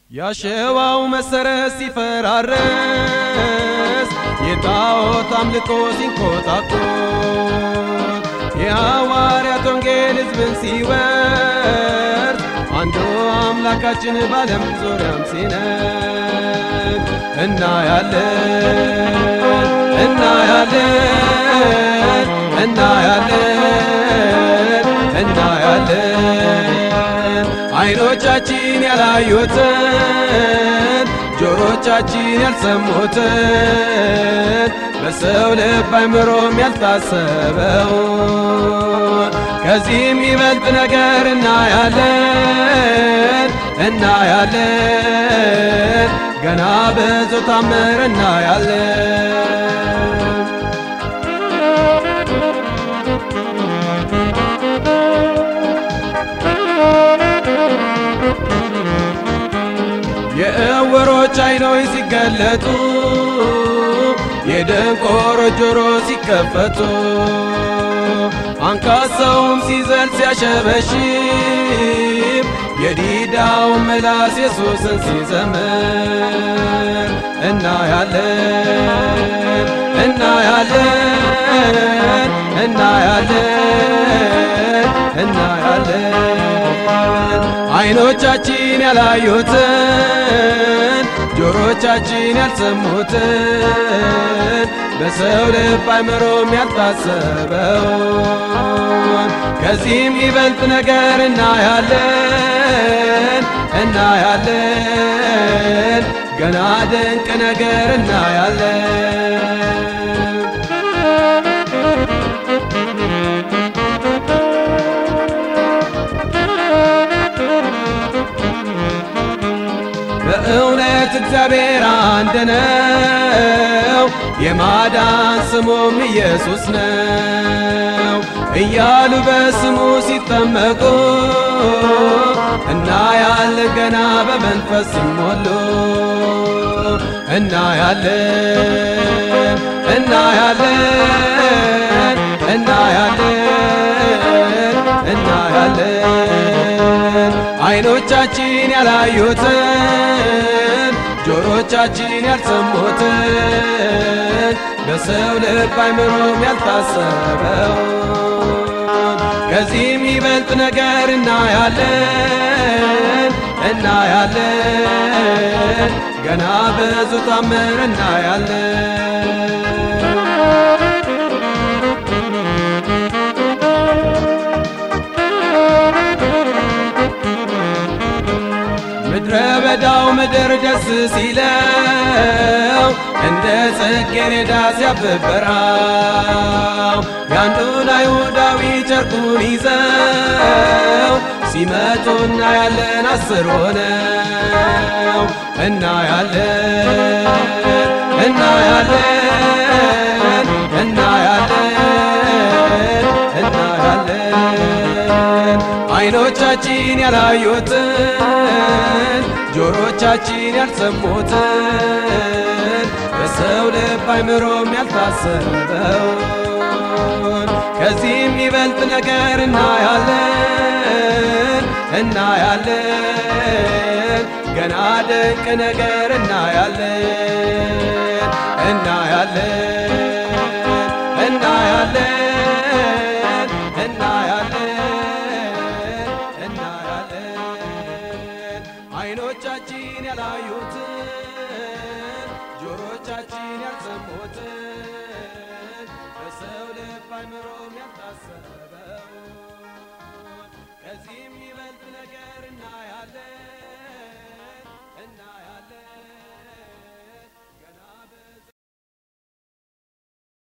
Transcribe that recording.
ያሸዋው መሰረት ሲፈራረስ የጣዖት አምልኮ ሲንኮታኮት የሐዋርያት ወንጌል ሕዝብን ሲወርድ አንዱ አምላካችን ባለም ዙሪያም ሲነግ እናያለን እናያለን እናያለን እናያለን አይኖቻችን ያላዩትን ጆሮቻችን ያልሰሙትን በሰው ልብ አይምሮም ያልታሰበው ከዚህ የሚበልጥ ነገር እናያለን እናያለን ገና ብዙ ታምር እናያለን የእውሮች አይኖች ሲገለጡ የደንቆሮ ጆሮ ሲከፈቱ አንካሳውም ሲዘል ሲያሸበሽብ የዲዳው ምላስ ኢየሱስን ሲዘምር እናያለን እናያለን እናያለን እናያለን አይኖቻችን ያላዩትን ጆሮቻችን ያልሰሙትን በሰው ልብ አይምሮም ያልታሰበውን ከዚህም ይበልጥ ነገር እናያለን እናያለን ገና ድንቅ ነገር እናያለን በእውነት እግዚአብሔር አንድ ነው፣ የማዳን ስሙም ኢየሱስ ነው እያሉ በስሙ ሲጠመቁ እናያለን ገና በመንፈስ ሲሞሉ እናያለን እናያለን እናያለን እናያለን አይኖቻችን ያላዩትን ጆሮቻችን ያልሰሙትን በሰው ልብ አይምሮም ያልታሰበውን ከዚህም ይበልጥ ነገር እናያለን እናያለን ገና ብዙ ታምር እናያለን ምድረ በዳው ምድር ደስ ሲለው እንደ ጽጌረዳ ሲያብበራው ያንዱን አይሁዳዊ ጨርቁን ይዘው ሲመጡ እናያለን አስር ሆነው እናያለን እናያለን እናያለን እናያለን አይኖቻችን ያላዩትን ጆሮቻችን ያልሰሙትን በሰው ልብ አይምሮም ያልታሰበውን ከዚህም ይበልጥ ነገር እናያለን እናያለን ገና ድንቅ ነገር እናያለን እናያለን እናያለን እናያለን እናያለን አይኖቻችን ያላዩትን ጆሮቻችን ያልሰሙትን በሰው ልብ አይምሮም ያልታሰበው